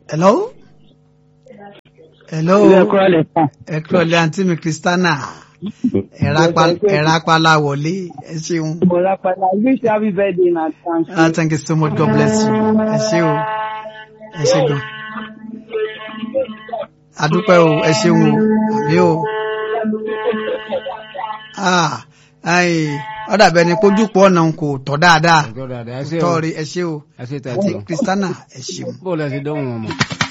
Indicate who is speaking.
Speaker 1: hello. hello.
Speaker 2: ilé ẹ̀kọ́ lè tàn.
Speaker 1: ẹ kúrò lé àǹtí mi kristiana ẹ̀rá apala wọlé ẹ ṣeun.
Speaker 2: mo rápadà wish you happy birthday in advance.
Speaker 1: ah thank you so much god bless you ẹ ṣé o ẹ ṣé gan. adúpẹ́ o ẹ ṣeun o àbí o. ah ayi ọ̀dà bẹ́ẹ̀ ni kójúpọ̀ ọ̀nà kò tọ́ dáadáa
Speaker 3: Ọjọ́ dáadáa, ẹ
Speaker 1: kò
Speaker 3: ṣé o.
Speaker 1: tọ́ rí ẹ ṣé o
Speaker 3: ẹ ṣe
Speaker 1: àti
Speaker 3: tẹ̀sí o.
Speaker 1: kristiana ẹ ṣeun.
Speaker 3: bó o lẹ ti dóhùn wọn mọ̀.